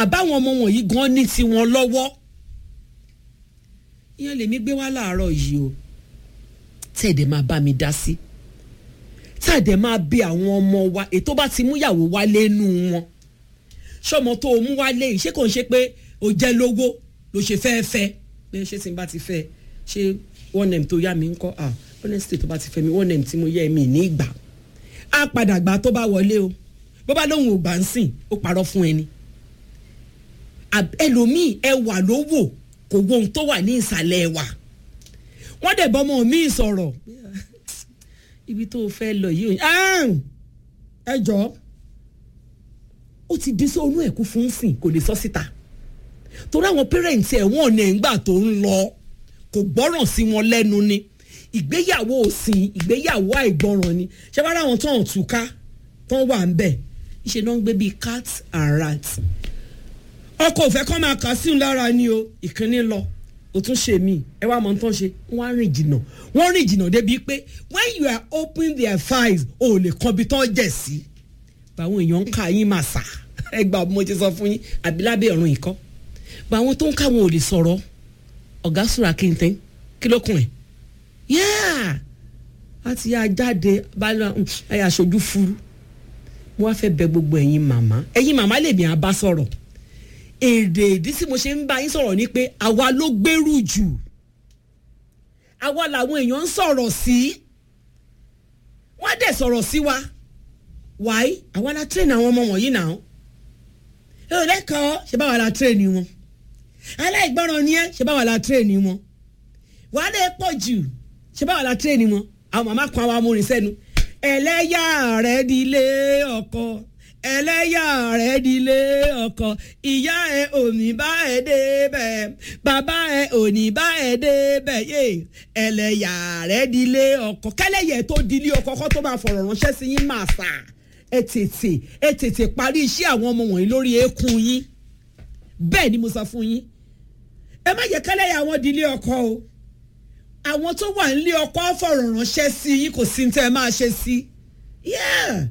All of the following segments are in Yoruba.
àbáwọn ọmọ wọ̀nyí gan ní tiwọn lọ́wọ́ ìyẹn lèmi gbé wá láàárọ̀ yìí o tẹ̀dẹ̀ máa bá mi dá sí tẹ̀dẹ̀ máa bí àwọn ọmọ wa ètò bá ti múyàwó wálé nù wọn ṣọmọ tó o mú wálé yìí ṣé kò ń ṣe pé o jẹ́ lówó ló ṣe fẹ́ fẹ́ pé ṣé tí n bá ti fẹ́ ṣé one name tó yá mi ń kọ́ ah honestly tó bá ti fẹ́ mi one name tí mo yẹ mi ní ìgbà á padà gbà tó bá wọlé o bó bá lóun ò gbà ń sìn ó parọ́ fún ẹni ẹlòmíì ẹwà ló wò kò wo ohun tó wà ní ìsàlẹ̀ ẹwà wọ́n dẹ̀ bọ́mọ mi sọ̀rọ̀ ibi tó o fẹ́ lọ yìí ẹ jọ ó ti dín sóònù ẹ̀kú fún sìn kò lè sọ síta torí àwọn pẹ́rẹ́ǹtì ẹ̀ wọ́n ní ìgbà tó ń lọ kò gbọ́ràn sí wọn lẹ́nu ni ìgbéyàwó òsìn ìgbéyàwó àìgbọràn ni ṣé wàá ráwọn tó ń túká tó ń wà ń bẹ̀ ìṣe náà ń gbé bíi cat and rat ọkọ òfẹ́ kọ́ máa kà sí un lára ni o ìkíní lọ o tún ṣe mí ẹ wá mọ tó ń ṣe wọ́n á rìn jìnnà wọ́n rìn jìnnà débi pé when you are opening their files o ò lè kọ́ bí tán jẹ̀ sí báwọn èèyàn ń ka yín máa sà ẹ gbà mo ti sọ fún yín àbí lábẹ́ ọ̀run ìkọ́ báwọn tó ń káwọn ò lè sọ̀rọ̀ ọ̀gá sùrà kìntìn kí ló kùn ẹ̀ yáà láti yá jáde báyọ̀ ẹ̀ aṣojú furu mo wá fẹ́ bẹ gbogbo ẹ̀yin màmá ẹ̀yin màmá lèmi àbá sọ̀rọ̀ èrè ìdí tí mo ṣe ń bá yín sọ̀rọ̀ ni pé àwa ló gbèrú jù àwa làwọn èèyàn ń sọ̀rọ̀ sí wọ́n dẹ̀ sọ̀rọ̀ sí wa wáyé àwa la train àwọn ọmọ wọ̀nyí náà ẹ ò lẹ́kọ̀ọ́ ṣe báwa la train wọn aláìgbọràn ni ẹ ṣe báwa la train wọn wàá lè pọ̀ jù ṣe báwa la train wọn àwọn màmá kan àwọn amúrin sẹ́nu ẹlẹ́yà rẹ̀ di ilé ọkọ ẹlẹ́yà rẹ̀ dilé ọkọ ìyá ẹ ò ní bá ẹ débẹ̀ bàbá ẹ ò ní bá ẹ débẹ̀ yé ẹlẹ́yà rẹ̀ dilé ọkọ kẹlẹ́yẹ tó dilé ọkọ kọ́ tó máa fọ̀rọ̀ ránṣẹ́ sí yín máa sà ẹ tètè ẹ tètè parí iṣẹ́ àwọn ọmọ wọ̀nyí lórí eékún yín bẹ́ẹ̀ ni mo sọ fún yín ẹ má jẹ́ kẹlẹ́yà wọn dilé ọkọ o àwọn tó wà nílé ọkọ fọ̀rọ̀ ránṣẹ́ sí yín kò sí ní tẹ́ ẹ máa ṣe sí yeah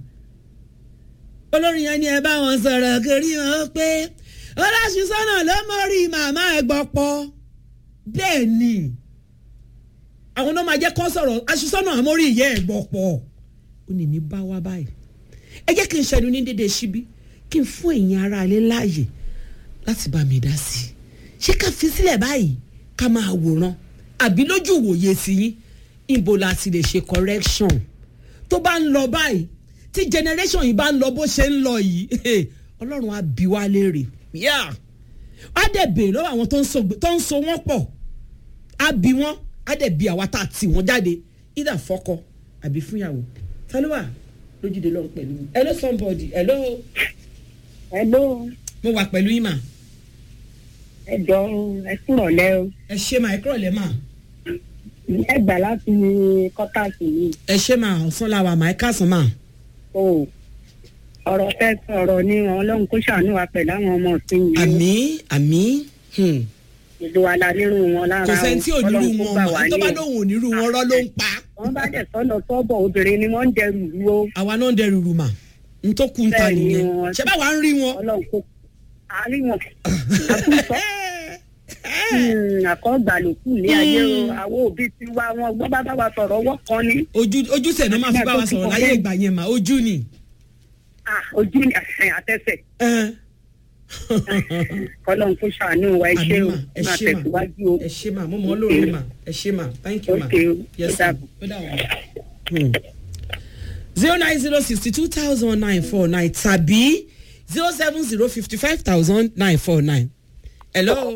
olórin yẹn ni ẹ bá wọn sọ̀rọ̀ kiri wọn pé ọlọ́sùsọ́nà ló mọ̀rí màmá ẹ gbọ́pọ̀ bẹ́ẹ̀ ni àwọn náà máa jẹ́ kó sọ̀rọ̀ aṣùsọ́nà àmórí ìyá ẹ gbọ́pọ̀ ó ní ní bá wá báyìí ẹ jẹ́ kí n ṣẹnu ní dédé síbí kí n fún ẹ̀yin ará ilé láàyè láti bá mi dá sí i ṣé ká fi sílẹ̀ báyìí ká máa wòran àbí lójú ìwòye sí yín ibo la ti lè ṣe correction tó bá ń lọ báyìí tí generation yìí bá ń lọ bó ṣe ń lọ yìí ọlọ́run á bí wá léèrè á dẹ̀ béèrè lọ́wọ́ àwọn tó ń so wọ́n pọ̀ á bí wọ́n á dẹ̀ bí àwa tá a tì wọ́n jáde either fọ́kọ àbí fúnyàwó tálíwà lójúde lọ́run pẹ̀lú mi hello somebody hello. hello. mo wà pẹ̀lú yín mà. ẹ jọ ẹ kúrọ̀ lẹ́ o. ẹ ṣe mà ẹ kúrọ̀ lẹ́ mà. ẹ gbà láti kọ́tàsì yìí. ẹ ṣe mà ọ̀sán la wà mà ẹ káàsán mà o ọ̀rọ̀ fẹ́ sọ̀rọ̀ ni ọlọ́run kó ṣàánú wa pẹ̀lú àwọn ọmọ ọ̀sìn yìí. àmì àmì. ìlú wa la nírú wọn lára kò sẹ́ni tí ò nírú wọn mọ̀ tó bá lóun ò nírú wọn rọ́ ló ń pa. wọ́n bá dẹ̀ sọ́nà sọ́bọ̀ obìnrin ni wọ́n ń dẹrù rú o. àwa náà ń dẹrù rú mà n tó kú ń ta nìyẹn ṣé báwa ń rí wọn. ọlọ́run kò àárí wọn àtúntò àkọ́gbà ló kù ní ayé o àwọn òbí ti wá wọn gbọ́ bá bá wa sọ̀rọ̀ ọwọ́ kan ni. ojú ojú sẹ̀ ló máa fi bá wa sọ̀rọ̀ láyé ìgbà yẹn mà ojú ni. ojú ni àtẹsẹ̀. kọ́lọ́n kó ṣàánú wa ẹ ṣé o máa tẹ̀síwájú o. ẹ ṣé mà mo mọ̀ ọ́ lóore mà ẹ ṣé mà thank you mà. ok yes ó dàbọ̀. ó dàbọ̀. zero nine zero sixty two thousand nine four nine tàbí zero seven zero fifty five thousand nine four nine. hello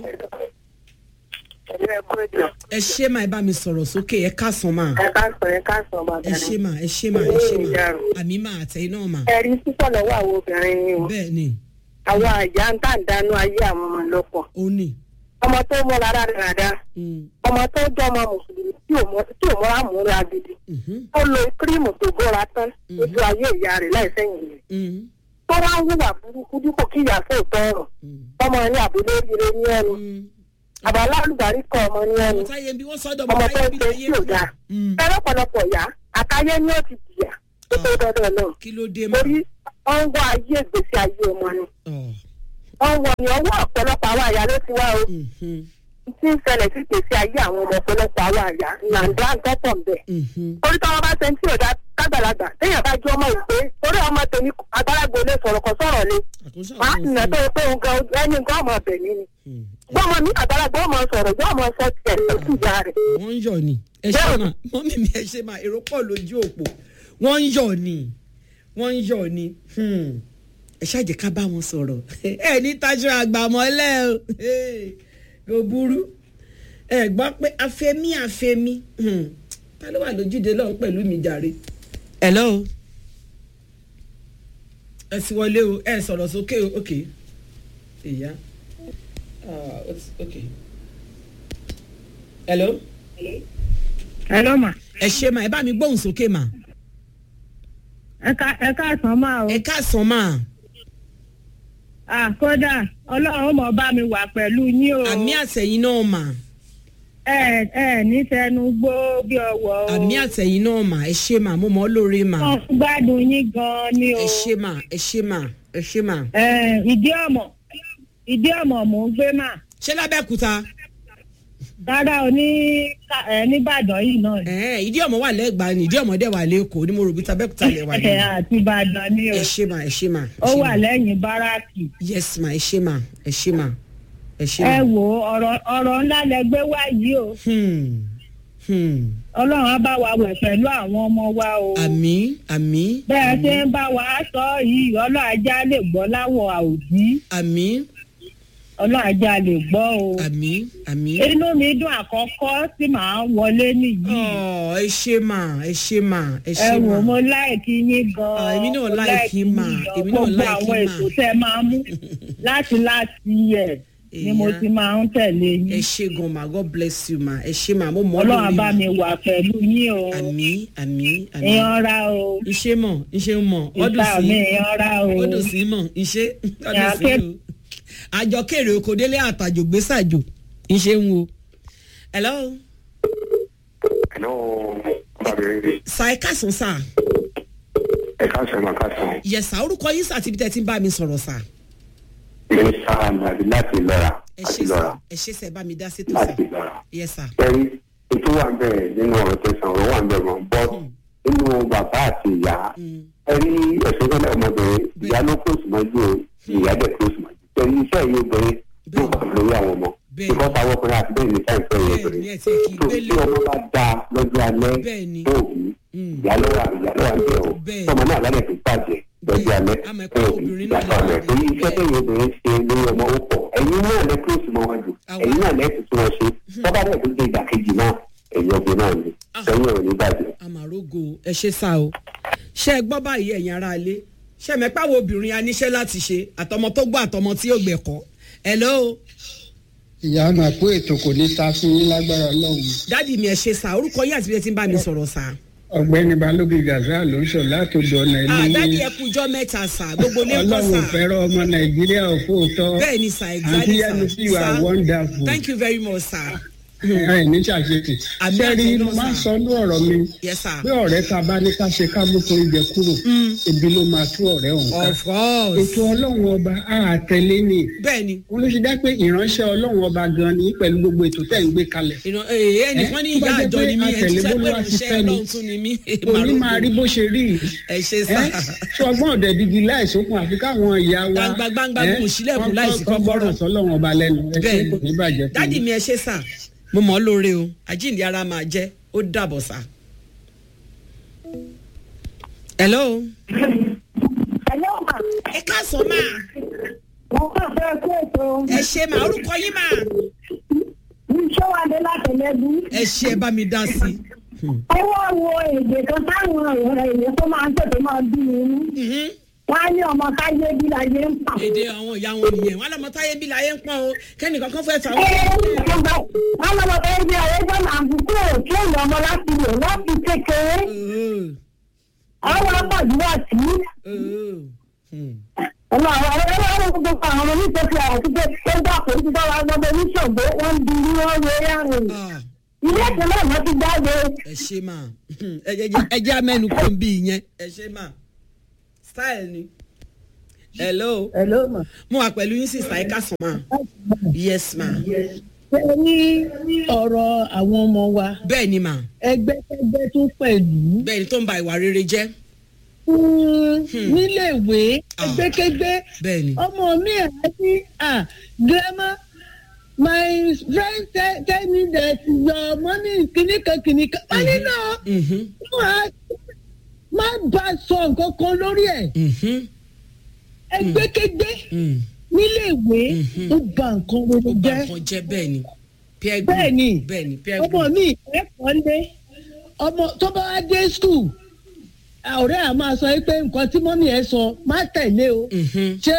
ẹ ṣé máa ẹ bá mi sọ̀rọ̀ sókè ẹ káàsán máa ẹ ká sọ ẹ ká sọ bàbá ẹ ṣé máa ẹ ṣé máa ẹ ṣé máa àmì máa àtẹ̀yìn náà máa. ẹ̀rí sísọ lọ́wọ́ àwọn obìnrin ni o bẹ́ẹ̀ ni àwọn àyà ń tà ń dánú ayé àwọn ọmọ lọ́pọ̀ ó ní. ọmọ tó mọ lára dáadáa ọmọ tó jẹ́ ọmọ mùsùlùmí tí ò mọ tí ò mọ́ra múra gidi ó lo kírímù tó bóra tán lójú ayé ìyá rẹ̀ láì sẹ́yìn rẹ̀ tó wá ń hùwà burúkú dípò kí ìyá sóòtọ́ ọ̀rọ̀ ọmọ ní àbúlé rire ní ẹnu àbálá olùdarí kọ ọmọ ní ẹnu ọmọ táyé bí wọ́n sọ́dọ̀ ọmọ ọmọ tó táyé ń bí ṣe láyé tí ò dáa fẹ́rẹ́ pọ̀lọpọ̀ yá àtayé ni ó ti jìyà tó tó dandan náà kí ló dé mà. torí wọ́n ń wá ayé ìgbésí ayé ọmọ ni Ọ̀, ọwọ́ ni ọwọ́ ọ̀pọ̀lọpọ̀ àwọn àyà ló ti wá o Mhm, tí ń ṣẹlẹ̀ sí gbèsè ayé àwọn ọmọ ọ̀pọ̀lọpọ̀ àwọn àyà nàǹdà tọ́pọ̀ ń bẹ̀. mhm. torí táwọn bá ṣe ń tí ò dá kágbàlagbà téèyàn bá jẹ́ ọmọ ìpè torí ọmọ tèmi àgbàlagbà olè sọ̀rọ̀ kan sọ̀rọ̀ le àtúnṣe màá àwọn sì nà tó pé òun gan ẹni gan ọmọ ọbẹ̀ mi ni. gbọ́mọ mi àgbàlagbà ọmọ sọ̀rọ̀ yóò mọ sọ tiẹ̀ lókù ìyá rẹ̀. wọ́n ń yọ̀ ni ẹ ṣe mà mọ́mí mi ẹ ṣe mà èrò pọ̀ lójú òpó wọ́n ń yọ̀ ni wọ́n ń yọ̀ ni Hmm. ẹ ṣáàjẹ́ ká bá wọn sọ̀rọ̀ ẹ ní tajú àgbàmọ́lẹ̀ o Hey, kò burú ẹ gbọ́ pé afẹ́mí afẹ́mí Hmm. ta ló wà lójúde lọ́hùn pẹ̀lú mi jàre. hello ẹ sì wọlé o ẹ sọ̀rọ̀ sókè o ok ìyá ah, ok hello ẹ ló mà ẹ ṣe mà ẹ bá mi gbóhùn sókè mà ẹ ká ẹ káàsán máa o ẹ káàsán mà à kódà ọlọ́run mọ̀ bá mi wà pẹ̀lú yín o àmì àtẹ̀yìn náà mà ẹ ẹ ní tẹnu gbó bí ọwọ́ o àmì àtẹ̀yìn náà mà ẹ ṣe mà mo mọ̀ ọ́ lóore mà wọn gbádùn yín gan ni o ẹ ṣe mà ẹ ṣe mà ẹ ṣe mà. ẹ ìdí ọmọ ìdí ọmọ mò ń gbé mà ṣé lábẹ́kúta rárá o ní Ká- ẹ nìbàdàn yìí náà ni. ẹ̀ẹ́n ìdí ọmọ wà lẹ́gbàá ni ìdí ọmọ dẹ̀ wà lẹ́kọ̀ọ́ ni mo rò bí tabẹ́kúta lẹ̀ wà ní. ẹ àti ìbàdàn ni o ẹ ṣe mà ẹ ṣe mà. ẹ ó ṣe wà mà. lẹ́yìn báràkì yes ma ẹ ṣe mà ẹ ṣe mà ẹ ṣe ẹ mà. wò ó, ọ̀rọ̀ ọ̀rọ̀ ńlá lẹ gbé wá yìí o Hmm. Hmm. ọlọ́run á bá wa wẹ̀ pẹ̀lú àwọn ọmọ wa o. àmì àmì bẹ́ẹ̀ ṣe ń bá wa sọ yìí ọlọ́àjà lè gbọ́ láwọ̀ àòdì àmì ọlọ́àjà lè gbọ́ o. àmì àmì. inú mi dùn àkọ́kọ́ tí màá wọlé nìyí. Ọ̀, ẹ ṣe mà ẹ ṣe mà ẹ ẹ ṣe wò mà. mo láìkí yín gan-an. Ah, èmi náà mo like yín mà, yín gan. èmi náà gbogbo like àwọn yín mà. ètò tẹ máa mú láti láti yẹ ni mo Èèyàn. ti máa ń tẹ̀lé ẹ yín. ṣe gan ma god bless you ma ẹ ṣe mà mo mọ̀ ọ́ ọlọ́run lórí bá mi wà pẹ̀lú yín o. àmì àmì àmì. èèyàn ra o. iṣẹ́ mọ̀ iṣẹ́ mọ̀ ọdún ìta sí mi èèyàn ra o. ọdún sí mọ̀ iṣẹ́ ọdún Ìyá sí ké- o. àjọ kéré oko délé àtàjò gbèsàjò iṣẹ́ ń wo. hello Hello, Bàbá sa ẹ káàsán sá ẹ káàsán ma káàsán. yẹsà orúkọ yín sá tíbi tẹ́ ti ń bá mi sọ̀rọ̀ sá. Mínísítà Nàbí láti lọ́ra ẹ láti ṣe lọ́ra sá ẹ ṣe sá ẹ bá mi dá sétò sá láti lọ́ra. yẹsà. Ẹ̀rí ètò wà bẹ́ẹ̀ nínú ọ̀rọ̀ tẹ̀sán ọ̀rọ̀ wà bẹ́ẹ̀ mọ̀ bọ́ nínú bàbá àti ìyá. Ẹ̀rí ẹ̀sìn tẹ́lẹ̀ ọmọbìnrin ìyá ló kó sùmọ́jú o ìyá dẹ̀ kó sùmọ́jú. Ẹ̀rí iṣẹ́ yìí obìnrin yóò kọ̀ lórí àwọn ọmọ. Bẹ́ẹ̀. Ìkọ́ ta ọkùnrin àti bẹ́ẹ̀ ní sáìpẹ́ yìí bẹ́ẹ̀ ni obìnrin. ẹ ti kì í Tó gbélé tí ọmọ bá da lọ́jọ́ alẹ́ Bẹ́ẹ̀ ni. tó òbí ìyá lọ́wọ́ ìyá lọ́wọ́ ń bẹ̀ o. Bẹ́ẹ̀. Tọ́mọ náà lálẹ́ tó bàjẹ́ lọ́jọ́ alẹ́ Àmọ́ ẹ̀kọ́ tó obìnrin náà ìyàtọ̀ rẹ̀ lè torí bẹ́ẹ̀. iṣẹ́ tẹ̀yìn obìnrin ṣe lórí ọmọ ó pọ̀ ẹ̀yin náà lẹ kúròsì mọ́ wájú Àwa. ẹ̀yin náà lẹ́sìn tí wọ́n ṣe tọ́ba náà tó dé ìdàkejì náà ẹ̀yin obìnrin náà ni sẹ́yìn ò ní bàjẹ́. àmàrógo ẹ ṣe sá o ṣé ẹ gbọ́ báyìí ẹ̀yin ará ilé ṣé ẹ mẹ́pà wo obìnrin a níṣẹ́ láti ṣe àtọmọ tó gbọ́ àtọmọ tí yóò gbẹ̀kọ́ hello ìyá máa kó ètò kò ní ta fún yín lágbára ọlọ́run dádì mi ẹ ṣe sá orúkọ yín àti bí ẹ ti ń bá mi sọ̀rọ̀ sá. ọ̀gbẹ́ni balógun gaza ló ń sọ látòdò ọ̀nà Ah, dádì ilé ẹ kújọ́ mẹ́ta sá gbogbo ilé ń kọ́ ọlọ́run sá fẹ́ràn ọmọ nàìjíríà òfóòtọ́ bẹ́ẹ̀ ni sá àti exactly yẹnu sá sí you are wonderful thank you very much sá ẹ ní ṣàṣetì Àmì sẹ́rí àti mo iná, máa ń sir. sọ ní ọ̀rọ̀ mi yes sá pé ọ̀rẹ́ ta bá ní ká ṣe ká mú torí jẹ kúrò ebi ló máa tú ọ̀rẹ́ ọ̀hún ká of course ètò ọlọ́run ọba á tẹ̀lé ni bẹ́ẹ̀ ni wọn ló ṣe dá pé ìránṣẹ́ ọlọ́run ọba gan ni pẹ̀lú gbogbo ètò tẹ̀ ń gbé kalẹ̀ ìran ee ẹnìkan ní Eh, tó ìyá bá jẹ́ àjọ pé ni mí ẹ ti àtẹ̀lé sẹ́ pé bólúwa ti ìránṣẹ́ fẹ́ ni. ọlọ́run tún ni mí òní máa rí bó ṣe rí yìí ẹ ṣe sá tí ọgbọ́n ọ̀dẹ̀ digi láìsókun àfi káwọn ìyá wa Gbangba, gbangba, ẹ́, kò sílẹ̀kùn kọ́- láìsí kọ́- kọ́ gbọ́ràn kọ́kọ́rọ́. sọ́lọ́run ọba lẹ́nu ẹ ṣe bẹ́ẹ̀ kò ní bàjẹ́ ni fún dádì mi. mi ẹ ṣe sà mo mọ̀ ọ́ lóore o àjíǹde ara máa jẹ́ ó dàbọ̀ sà. hello ẹ̀yọ́ mà ẹ káàsán máa mo kàn fẹ́ kó ètò ẹ ṣe máa orúkọ yín máa iṣẹ́ wa dé látẹ̀lẹ́bí. ẹ ṣe ẹ bá mi dá sí i. ẹ wá wo èdè kan táwọn èèyàn tó máa ń tètè máa bí inú. Mhm. wọ́n á ní ọmọ káyé bí láyé ń pa. èdè àwọn ìyá wọn nìyẹn wọn lọmọ táyé bí láyé ń pọn o kẹ́nìkan kan fẹ́ fà ẹ wọ́n. wọ́n lọ́mọ káyé bí láyé ń pa àbùkù tí èèyàn ọmọ láti lò láti kékeré. àwọn apàdúrà sí. ọmọ àwọn ọmọ ọmọ gbogbo àwọn ọmọ nítorí àwọn tó gbé ó gbà pé ó ti dára gbọdọ oníṣògbé wọn ń di ní wọn wé rìn. ilé ìpínlẹ̀ náà wọ́n ti jáde. ẹ ṣe máa ẹ jẹ́- ẹ jẹ́ amẹ́nu kò ń bí ìyẹn ẹ ṣe máa style ni hello hello ma. mo wà pẹ̀lú yín sísá ẹ̀ka sàn máa yes ma ṣé ní ọ̀rọ̀ àwọn ọmọ wa bẹ́ẹ̀ ni ma ẹgbẹ́kẹ́gbẹ́ tún pẹ̀lú bẹ́ẹ̀ ni tó ń ba ìwà rere jẹ́ níléèwé Ah. ẹgbẹ́kẹ́gbẹ́ bẹ́ẹ̀ ni ọmọ mi àti ah grandma my friend tell, tell me that your money kìnìkan kìnìkan wọ́n ní náà Mhm, wọ́n á má bá a sọ nǹkan kan lórí ẹ̀ mhm, ẹgbẹ́kẹ́gbẹ́ mm. níléèwé Mhm. ó ba nǹkan rere ó ba jẹ́ nǹkan jẹ́ bẹ́ẹ̀ ni peer group bẹ́ẹ̀ ni bẹ́ẹ̀ ni peer ọmọ group mi ẹ̀kọ́ ń dé ọmọ tó bá wá dé skul ọ̀rẹ́ à máa sọ pé nǹkan tí mọ́mí ẹ̀ sọ má tẹ̀lé o Mhm, ṣé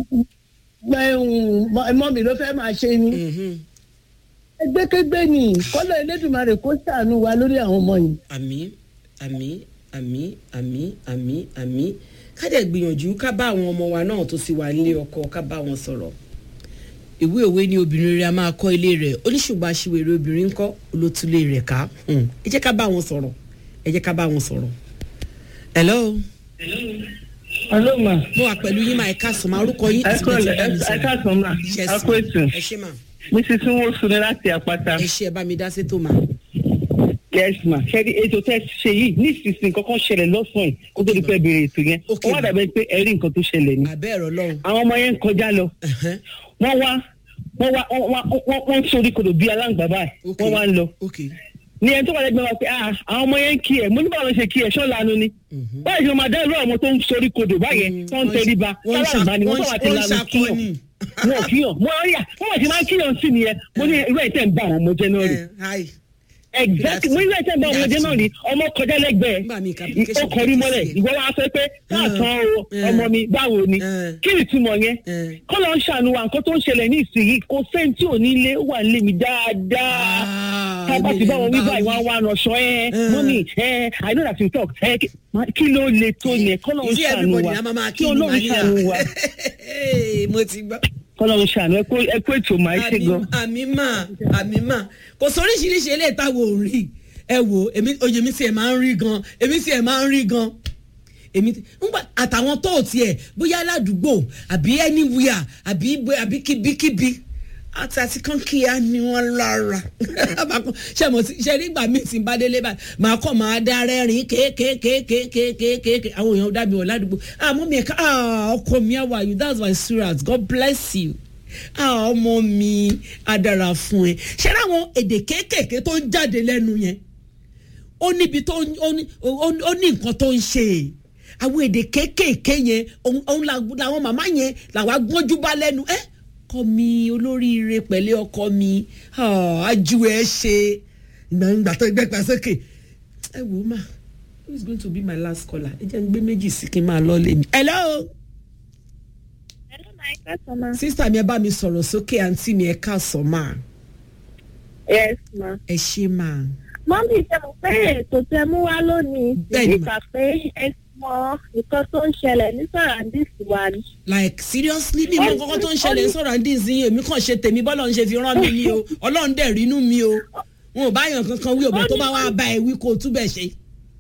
mọ́mí ló fẹ́ máa ṣe ni mhm. ẹgbẹ́kẹ́gbẹ́ ni kọ́lọ̀ elédùnmarè kó ṣàánú wa lórí àwọn ọmọ yìí. àmì àmì àmì àmì àmì àmì ká dẹ̀ gbìyànjú ká bá àwọn ọmọ wa náà tó sì wà nílé ọkọ ká bá wọn sọ̀rọ̀ ìwé òwe ni obìnrin rẹ̀ a máa kọ́ ilé rẹ̀ oníṣùgbọ́n aṣiwèrè obìnrin ńkọ́ olótúlé rẹ̀ ká Hmm. ẹ jẹ́ ká bá wọn sọ̀rọ̀ ẹ jẹ́ ká bá wọn sọ̀rọ̀ hello hello ma mo wà pẹ̀lú yín máa ẹ̀ka sọ̀mọ́ orúkọ yín àti bẹ́ẹ̀ tí bá mi sọ̀rọ̀ káàsán ma Yes, a kó ètò ẹ ṣé mà mrs nwosu ni láti àpáta ẹ ṣé ẹ bá mi dá sí tó mà yes ma ṣẹ́ni ètò tẹ́ ṣe yìí ní ìsinsìnyí kankan ṣẹlẹ̀ lọ́sàn-án yìí kó tó di pẹ́ bèrè ètò yẹn Ok, ó wà ma. dàbẹ́ pé ẹ̀rí nǹkan tó ṣẹlẹ̀ ni àbẹ́ ẹ̀rọ lọ́hùn àwọn ọmọ yẹn ń kọjá lọ Ẹ̀hẹ́n. wọ́n wá wọ́n wá wọ́n wá- wọ́n wọ́n ń sórí kodò bíi aláǹgbá báyìí Ok. wọ́n wá ń lọ ok ní ẹni tó wà lẹ́gbẹ̀ẹ́ wa pé ah àwọn ọmọ yẹn ń kí ẹ̀ mo ní báwo ló ṣe kí ẹ̀ ṣọ́ lanu ni Mhm. báyìí ṣe máa dá irú àwọn tó ń sórí kodò báyẹn tó ń tẹríba wọ́n ń sáláǹgbá ni wọ́n tó ṣa- wà ti wọ́n ń lanu kíyàn ṣakọni. wọn ò kíyàn mo rí à wọ́n wà ti máa ń kíyàn sí nìyẹn mo ní irú ẹ̀ tẹ̀ ń bá àwọn ọmọ jẹ́ náà rí Eh, hi. exactly mo ní irú ẹ̀ tẹ̀ ń bá àwọn ọmọ jẹ́ náà rí ọmọ kọjá lẹ́gbẹ̀ẹ́ Nígbà míì complication ó kọrí mọ́lẹ̀ kò sí ẹ̀. ìwọ wa sọ pé káàtàn o Eh. ọmọ mi báwo ni Eh. kí ni ìtumọ̀ yẹn Eh. kọ́ ló ń ṣàánú wa nǹkan tó ń ṣẹlẹ̀ ní ìsinyìí kò sẹ́ni tí ò ní ilé ó wà nílé mi dáadáa Ah, ká bá ti bá wọn wí èmi lè báyìí wọn wí. wá ránṣọ ẹ Eh. mọ́mí ẹ i know that you talk ẹ kí- ma- kí ló le tó yẹn kọ́ ló ń You see ṣàánú everybody wa na mama kí kí ni ọlọ́run ṣàánú wa mania. mo ti gbọ́. kọ́ ló ń ṣàánú ẹ kó ẹ kó ètò máa ṣe àmì gan. àmì mà àmì mà kò sóríṣiríṣi eléyìí táwọn ò rí ẹ wò èmi oyè mi sì ẹ̀ máa ń rí gan èmi sì ẹ̀ máa ń rí gan èmi ti- ńgbà àtàwọn tó ò tiẹ̀ bóyá aládùúgbò àbí anywhere àbí ibo- àbí kíbíkíbi àti àti kan kíá ni wọ́n lára ṣe mo ti ṣe nígbà míì tí n bá délé báyìí màá kọ́ máa dá rẹ́rìn kéékèèkéékèèkéékèèké àwọn èèyàn dábì wọ̀ ládùúgbò àmọ́ mi ẹ̀ka ọkọ mi how are you that's my sweetheart God bless you ah ọmọ mi á dára fún ẹ ṣe láwọn èdè kéékèèké tó ń jáde lẹ́nu yẹn ó níbi tó ń- ó ní ó ní- ó ní nǹkan tó ń ṣe àwọn èdè kéékèèké yẹn òun òun la- làwọn màmá yẹn làwọn agbọ́njú bá lẹ́nu ẹ kọ́ mi olóríire pẹ̀lẹ́ ọkọ mi ah, ajú ẹ ṣe ìgbàgbà tó gbẹ́pà sókè ẹ wò ó mà who is going to be my last caller ẹ jẹ́ ń gbé méjì sí kí n máa lọ lé mi. hello Hello, my customer. sísá mi ẹ bá mi sọ̀rọ̀ sókè àǹtí mi ẹ káàsán máa Yes, ma. ẹ ṣe máa. Mọ́mí ṣe mo pé ètò tẹ mú wá lónìí. Bẹ́ẹ̀ni, ma. Nípa pé ẹ mọ nǹkan tó ń ṣẹlẹ̀ ní Sọ̀ràndìsì wa ni. like seriously bí mo kọ́kọ́ tó ń ṣẹlẹ̀ sọ̀rọ̀ ní ìsinyìí èmi kàn ṣe tèmi bọ́lọ̀ ń ṣe fi rán mi ni o ọlọ́run dẹ̀ rínú mi o wọn ò bá yàn kankan wí òbẹ̀ tó bá wá bá ẹ wí kó o túbẹ̀ ṣe.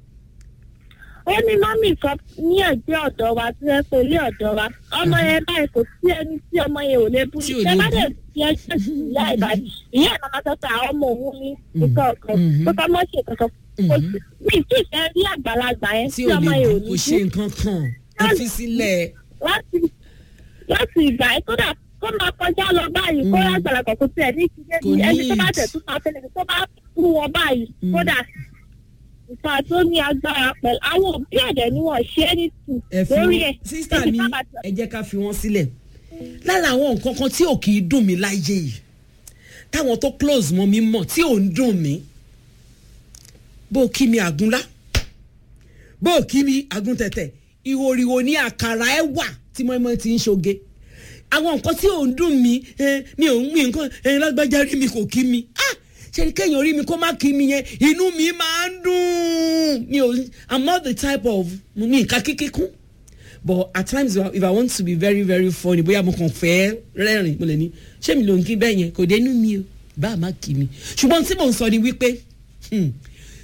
Ó ní mọ́mí kan ní ẹ̀gbẹ́ ọ̀dọ̀ wa tí wọ́n pe ilé ọ̀dọ̀ wa. Ọmọ yẹn báyìí kò sí ẹni tí ọmọ yẹn ò lè bú. Tí ò lè Ṣé bá bú. dẹ̀ fi ẹjọ́ sí ìyá ìbàdí? Ìyá ẹ̀ máa sọ pé àwọn ọmọ òun ní nǹkan ọ̀kan. Mhm. Tó kọ́ mọ́ ṣe kankan. Kò sí mi tí ì fẹ́ rí àgbàlagbà yẹn tí tí ò ọmọ lè yẹn ò bú ní kò ṣe bú. nǹkan kan ẹ fi sílẹ̀ láti láti ìgbà yẹn kódà kó máa kọjá lọ báyìí kó Mm. lágbàlagbà kò tiẹ̀ ní ìdílé Kò ní ní ẹni tó bá ìdí. tẹ̀ tún máa tẹ̀lé tó bá kú wọn báyìí Mm. kódà nǹkan tó ní agbára pẹ̀lú àwọn òbí ẹ̀dẹ̀ ni wọ́n ṣe é ní tù ẹ fi lórí wọn ẹ̀ sísá Ẹni mi bá bá tẹ̀- ẹ jẹ́ ká fi wọ́n sílẹ̀ lára àwọn nǹkan kan tí ò kì í dùn mí láyé yìí táwọn tó close mọ́ mi mọ̀ tí ò ń dùn mí bó o kí mi àgúnlá bó o kí mi àgúntẹ̀tẹ̀ ìhòòhò ní àkàrà ẹ wà tí mọ́ẹ́mọ́ ti ń ṣoge àwọn nǹkan tí ò ń dùn mí ẹ, mi ò ń mi nǹkan ẹ, lágbájá rí mi kò kí mi ah ṣe ni kéèyàn rí mi kó má kí mi yẹn inú mi máa ń dùn mi ò i'm not the type of mi nǹkan kíkíkún but at times if I- if i want to be very very funny bóyá mo kàn fẹ́ rẹ́rìn mo lè ní ṣé mi ló ń kí bẹ́ẹ̀ yẹn kò dénú mi o bá a má kí mi ṣùgbọ́n tí mò ń sọ ni wípé hmm,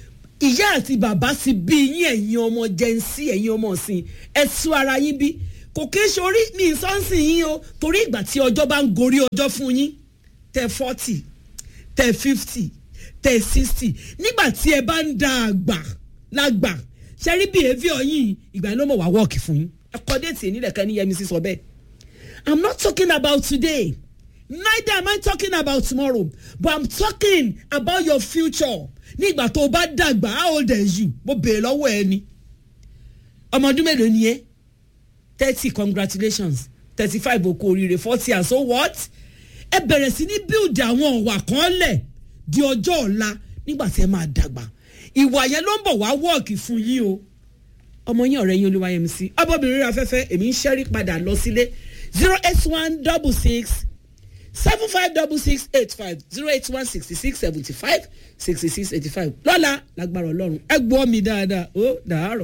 ìyá àti bàbá ti bí yín ẹ̀yin ọmọ jẹ́nsí ẹ̀yin ọmọ ọ̀sìn ẹ tú ara yín bí kò kò kí ń ṣorí mi sọ́nsìn yín o torí ìgbà tí ọjọ́ bá ń gorí ọjọ́ fún yín tẹ forty tẹ fifty tẹ sixty nígbà tí ẹ bá ń da àgbà lágbà ṣe rí behaviour yín ìgbà ló mọ̀ wá wọ́ọ̀kì fún yín ẹ kọ́ déètì ìnílẹ̀ kan ní yẹmi sí sọ bẹ́ẹ̀ i'm not talking about today neither am i talking about tomorrow but i'm talking about your future nígbà tó o bá dàgbà how old are you mo béèrè lọ́wọ́ ẹ ni ọmọ ọdún mélòó ni ẹ thirty congratulations thirty five okò oríire forty and so what ẹ bẹ̀rẹ̀ sí ní build àwọn ọ̀wà kan lẹ̀ di ọjọ́ ọ̀la nígbà tí ẹ máa dàgbà ìwà yẹn ló ń bọ̀ wá wọ́ọ̀kì fún yín o ọmọ yín ọ̀rẹ́ yín olúwayẹmísí ọbọ̀bìnrin afẹ́fẹ́ èmi ń ṣẹ́rí padà lọ sílé zero eight one double six seven five double six eight five zero eight one sixty six seventy five sixty six eighty five lọ́la lágbára ọlọ́run ẹ gbọ́ mi dáadáa ó dàárọ̀.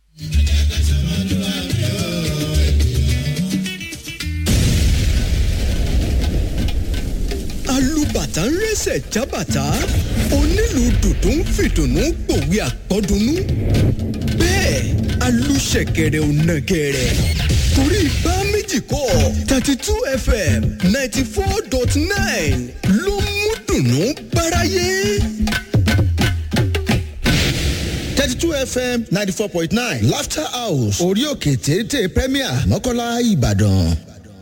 alùbàtà ń rẹsẹ̀ jábàtà onílù dùdú ń fìdùnnú gbòwe àpọ́dúnú bẹ́ẹ̀ alùṣẹ̀kẹ̀rẹ̀ ò nàgẹ̀rẹ̀ torí bá méjì kọ́ thirty two fm ninety four dot nine ló mú dùnnú báráyé. thirty two fm ninety four point nine laughter house orí òkè téńté premier mọ́kànlá ìbàdàn.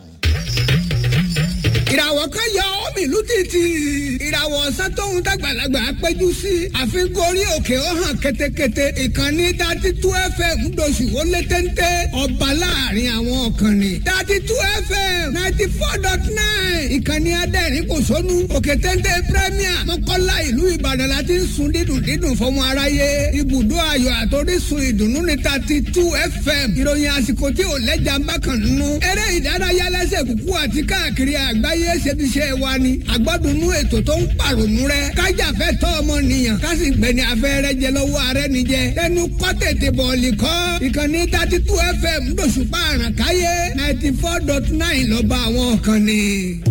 ìràwọ̀ kan yọ omi ìlú títì ìràwọ̀ ọ̀sán tóun dàgbàlagbà péjú sí àfikún orí òkè ó hàn ketekete ìkànnì dati tú fm doṣù ó lé téńté ọba láàrin àwọn ọ̀kànnì dati tú fm ninety four dot nine ìkànnì adẹ́rìn kò sónú òkè téńté premier mọ́kànlá ìlú ìbàdàn láti ń sun dídùn dídùn fọmọ aráyé ibùdó ayọ̀ àtòrísun ìdùnnú ní dati tú fm ìròyìn àsìkò tí ò lẹ́jà ń bá kàn nínú eré ìdárayá lẹ́sẹ̀ kúkú àti káàkiri àgbáyé ayé ṣebiṣẹ́ wa ni àgbọ́dúnú ètò tó ń pàrònú rẹ kájàfẹ́ tọ́ ọmọnìyàn kásì gbẹ̀ni afẹ́rẹ́ jẹ lọ́wọ́ ààrẹ nìjẹ tẹnu kọ́ tètè bọ̀ọ̀lì kọ́ ìkànnì thirty two fm lóṣùpá àràkáyé ninety four dot nine lọ́ba àwọn kan ni.